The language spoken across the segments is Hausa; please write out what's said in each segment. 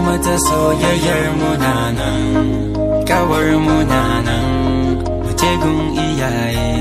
mata soyayyar munanan kawar munanan mutegun iyaye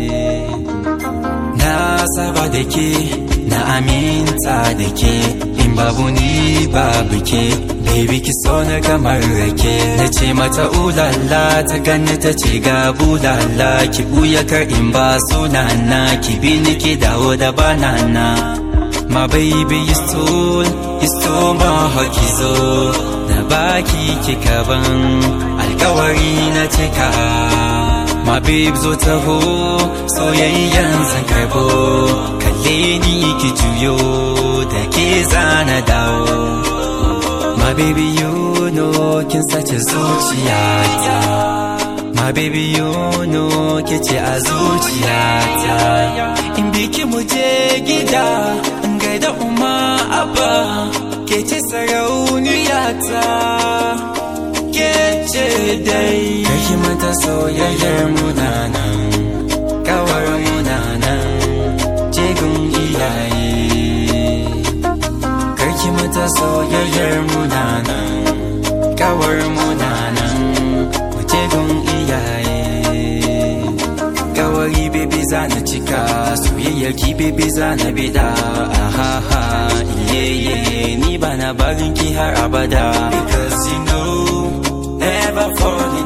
na saba da ke na aminta da ke in babu ni babu ke baby ki so na kamar rake na ce mata ulala ta gani ta ce ga bulala ki buya kar in ba sunana ki bi ni ki dawo da banana My baby you stole, you stole my heart ki zo Na baki kika ban alkawari na cika My babe zo taho soyayyan zan karbo Kalle ni ki juyo da ke zana dawo My baby you know kin sace zuciyata My baby you know ke ce a zuciyata In biki mu je gida in gaida umma abba ke ce sarauniyata ke ce dai Kaki mata soyayyar munanan kawar munanan jegun iyaye Karki mata soyayyar munanan kawar munanan jegun iyaye Kawari baby zana cika soyayyar ki baby zana bida ahaha iye iye ni bana barin ki har abada because you know never fall